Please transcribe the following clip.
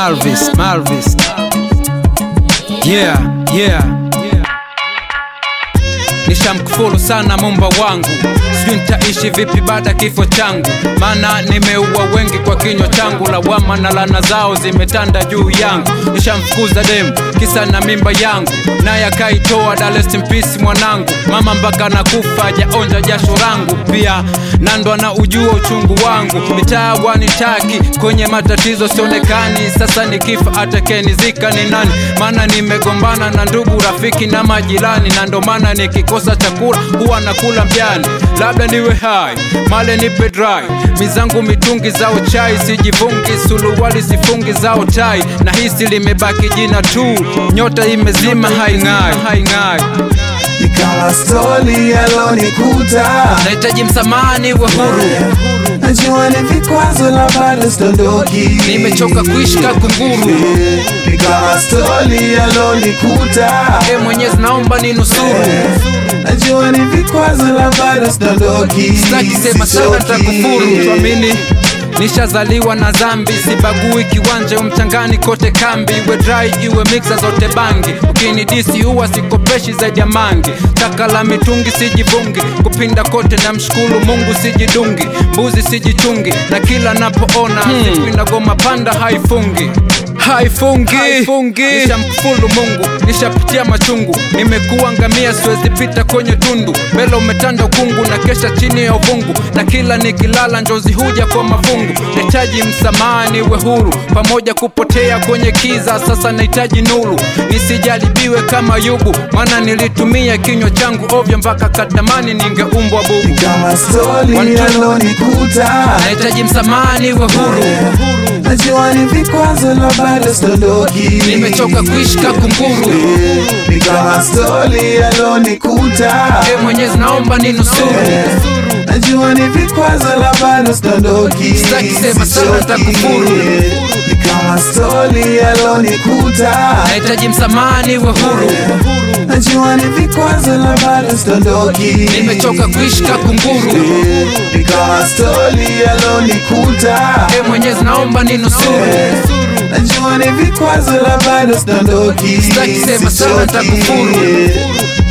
Malvis, Malvis. Yeah, yeah. Nishamkufuru sana mumba wangu, sijui nitaishi vipi baada kifo changu, maana nimeua wengi kwa kinywa changu, lawama na lana zao zimetanda juu yangu. Nishamfukuza demu kisa na mimba yangu, naye akaitoa da rest in peace mwanangu, mama mpaka nakufa hajaonja jasho langu, pia nando ana ujua uchungu wangu, mitaa wanitaki kwenye matatizo sionekani, sasa nikifa atakenizika ni nani? Maana nimegombana na ndugu, rafiki na majirani, na ndo maana nikikosa chakula huwa nakula mjani, labda niwe hai male nipe dry, mizangu mitungi zao chai, sijivungi suluwali sifungi zao tai, na hisi limebaki jina tu, nyota imezima haing'ai, haing'ai. Ni kama stori yalonikuta, Nahitaji msamani wa huru, najua ni vikwazo la bado stondoki. nimechoka kuishi ka kunguru. Ni kama stori yalonikuta, E Mwenyezi, naomba ninusuru, najua ni vikwazo la bado stondoki. sitaki sema sana takufuru. Tuamini nishazaliwa na dhambi, sibagui kiwanja umchangani kote kambi, iwe dry iwe mixa zote bangi, ukinidisi huwa sikopeshi zaidi ya mangi, taka la mitungi sijivungi, kupinda kote na mshukuru Mungu sijidungi, mbuzi sijichungi, na kila napoona siku inagoma panda haifungi haifungi haifungi. Nishamkufuru Mungu, nishapitia machungu, nimekuwa ngamia, siwezi pita kwenye tundu, mbele umetanda ukungu na kesha chini ya uvungu, na kila nikilala njozi huja kwa mafungu. Nahitaji msamaha, niwe huru, pamoja kupotea kwenye kiza, sasa nahitaji nuru, nisijaribiwe kama Yubu, maana nilitumia kinywa changu ovyo mpaka katamani ningeumbwa bubu. Kama stori One, two. yalonikuta, Nahitaji msamaha, niwe huru, najua ni vikwazo la bado stondoki. nimechoka kuishi ka kunguru. Ni kama stori yalonikuta, E Mwenyezi, naomba ninusuru najua ni vikwazo la bado stondoki. Sitaki sema sana takufuru. Ni kama stori yalonikuta, nahitaji msamaha niwe huru, najua ni vikwazo la bado stondoki. nimechoka kuishi ka kunguru. Ni kama stori yalonikuta, E Mwenyezi, naomba ninusuru, najua ni vikwazo la bado stondoki. Sitaki sema sana takufuru.